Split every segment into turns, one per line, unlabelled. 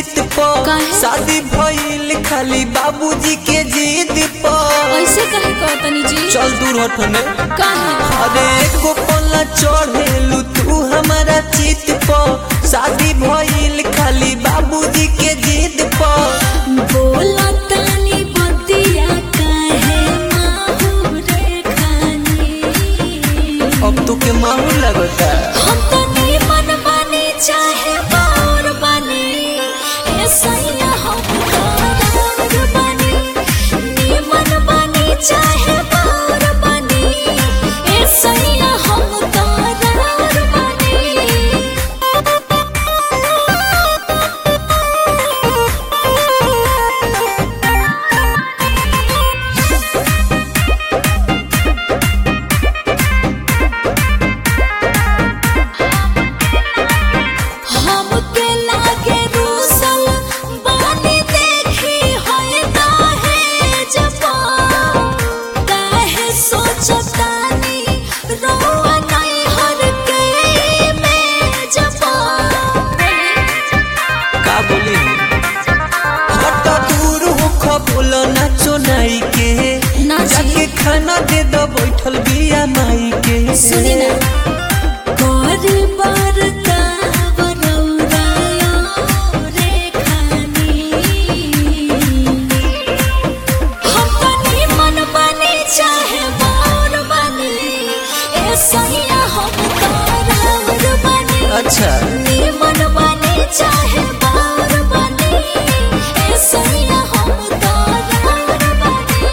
चित पर
काहे?
शादी भइल खाली बाबूजी के जिद पर
ऐसे कहे कहतनी जी
चल दूर हटने
काहे
अरे एको पल्ला चढ़ेलू तू हमारा चित पर शादी भइल खाली बाबूजी के जिद पर
बोला तानी बतिया काहे माहुरे खानी
अब तो के माहौल लगता
हम तो नहीं मन बने चाहे बार बने ऐसा ही हम तो बने नहीं मन बने चाहे बार बने ऐसा ही हम तो हमके लागे रूसल बानी देखी है काहे जपा काहे सोचतानी रोआ नहीं हर के में जपा
का बोली हट दूर हो खबोल नाचो नाई के
नाची?
जाके खाना दे दो बैठल बिया माई के
सुनी ना गोरी बार का बरौरायो रे खानी हम तनी मन बने चाहे बार बने ऐसा ही हम तारावर बने
अच्छा
नी मन बने चाहे बार बने ऐसा ही हम तारावर बने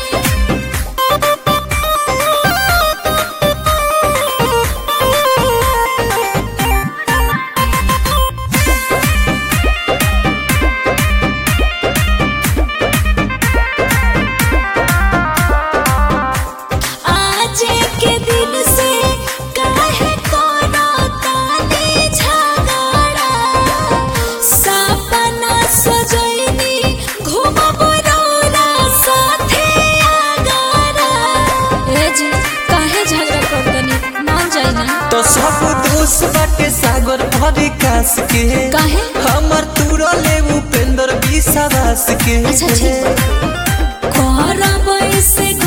आज के दिन से काहे कोना काली झगड़ा सपना सजैनी घुमब रौरा साथे आगरा ए जी काहे झगड़ा करतनी मान जाई ना
तो सब दोस्त बाटे सागर भरी कास के
काहे?
हमर तूरा ले उपेंद्र विश्वास के
अच्छा, अच्छा। करब ऐसे